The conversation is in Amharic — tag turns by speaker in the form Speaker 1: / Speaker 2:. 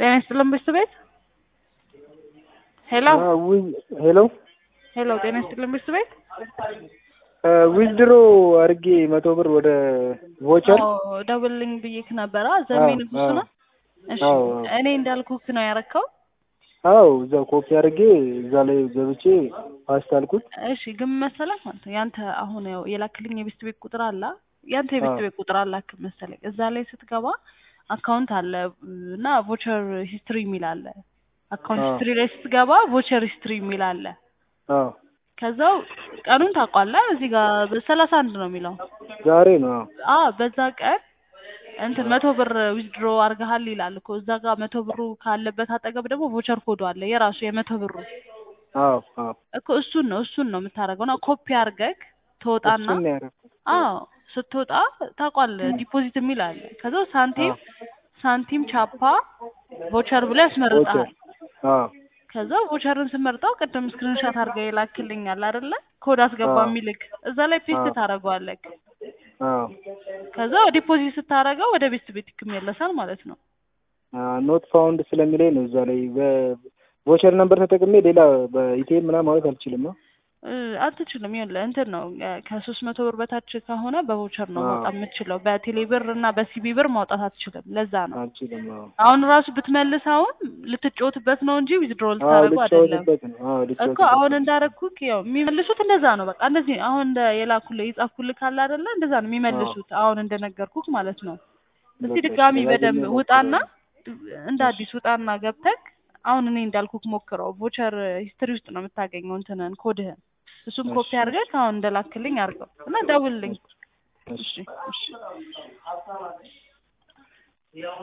Speaker 1: ጤና ይስጥልን ብስት ቤት ሄሎ
Speaker 2: ሄሎ
Speaker 1: ሄሎ ጤና ይስጥልን ብስት ቤት
Speaker 2: ዊዝድሮ አድርጌ መቶ ብር ወደ ቮቸር
Speaker 1: ደውልልኝ ብዬክ ነበረ ዘሜ ንጉስ ነው እሺ
Speaker 2: አዎ።
Speaker 1: እኔ እንዳልኩክ ነው ያረከው
Speaker 2: አዎ እዛው ኮፒ አድርጌ እዛ ላይ ገብቼ ፓስት አልኩት።
Speaker 1: እሺ ግን መሰለህ ማለት ነው ያንተ አሁን ያው የላክልኝ የቤስት ቤት ቁጥር አለ ያንተ የቤስት
Speaker 2: አዎ።
Speaker 1: ቤት ቁጥር አላክ መሰለኝ እዛ ላይ ስትገባ አካውንት አለ እና ቮቸር ሂስትሪ የሚል አለ አካውንት
Speaker 2: አዎ።
Speaker 1: ሂስትሪ ላይ ስትገባ ቮቸር ሂስትሪ የሚል አለ
Speaker 2: አዎ
Speaker 1: ከዛው ቀኑን ታውቋለህ እዚህ ጋር በሰላሳ አንድ ነው የሚለው
Speaker 2: ዛሬ ነው። አዎ
Speaker 1: አ በዛ ቀን እንትን መቶ ብር ዊዝድሮ አርገሃል ይላል እኮ እዛ ጋር መቶ ብሩ ካለበት አጠገብ ደግሞ ቮቸር ኮዱ አለ የራሱ የመቶ ብሩ
Speaker 2: አዎ አዎ
Speaker 1: እኮ እሱን ነው እሱን ነው የምታደርገው እና ኮፒ አርገክ ትወጣና
Speaker 2: እሱን ነው ያደረኩት።
Speaker 1: አዎ ስትወጣ ታውቋለህ ዲፖዚት የሚል አለ ከዛ ሳንቲም ሳንቲም ቻፓ ቮቸር ብሎ ያስመርጣል
Speaker 2: ቮቸር አዎ
Speaker 1: ከዛ ቮቸርን ስመርጠው ቅድም ስክሪንሻት አድርገህ የላክልኛል አይደለ ኮድ አስገባ
Speaker 2: አዎ።
Speaker 1: የሚልክ እዛ ላይ ፔስት
Speaker 2: አዎ።
Speaker 1: ታደርገዋለህ
Speaker 2: አዎ
Speaker 1: ከዛ ዲፖዚት ስታደርገው ወደ ቤስት ቤት ይመለሳል ማለት ነው
Speaker 2: ኖት ፋውንድ ስለሚለኝ ነው እዛ ላይ በቮቸር ነምበር ተጠቅሜ ሌላ በኢቲኤም ምናምን ማለት አልችልም ነው።
Speaker 1: እ፣ አትችልም ይኸውልህ እንትን ነው እ፣ ከሶስት መቶ ብር በታች ከሆነ በቮቸር ነው
Speaker 2: አዎ።
Speaker 1: ማውጣት የምትችለው በቴሌ ብር እና በሲቢ ብር ማውጣት አትችልም ለዛ ነው
Speaker 2: አልችልም። አዎ
Speaker 1: አሁን ራሱ ብትመልስ አሁን ልትጫወትበት ነው እንጂ ዊዝድሮ
Speaker 2: አዎ
Speaker 1: ልታደርጉ አይደለም
Speaker 2: ልጫወትበት ነው። አዎ
Speaker 1: እኮ
Speaker 2: ልጫወትበት
Speaker 1: አሁን
Speaker 2: ነው።
Speaker 1: እንዳረግኩክ ያው የሚመልሱት እንደዛ ነው በቃ እንደዚህ አሁን እንደ የላኩልህ የጻፍኩልህ ካለ አይደለ እንደዛ ነው የሚመልሱት አሁን እንደነገርኩክ ማለት ነው እስቲ
Speaker 2: በቃ
Speaker 1: ድጋሚ
Speaker 2: ደጋግሜ
Speaker 1: በደንብ
Speaker 2: እሞክራለሁ።
Speaker 1: ውጣና እንደ አዲስ ውጣና ገብተክ አሁን እኔ እንዳልኩክ ሞክረው ቮቸር ሂስትሪ ውስጥ ነው የምታገኘው እንትንን ኮድህን እሱም ኮፒ
Speaker 2: እሺ።
Speaker 1: አድርገህ አሁን እንደላክልኝ አድርገው እና ደውልልኝ
Speaker 2: እሺ
Speaker 1: እሺ እሺ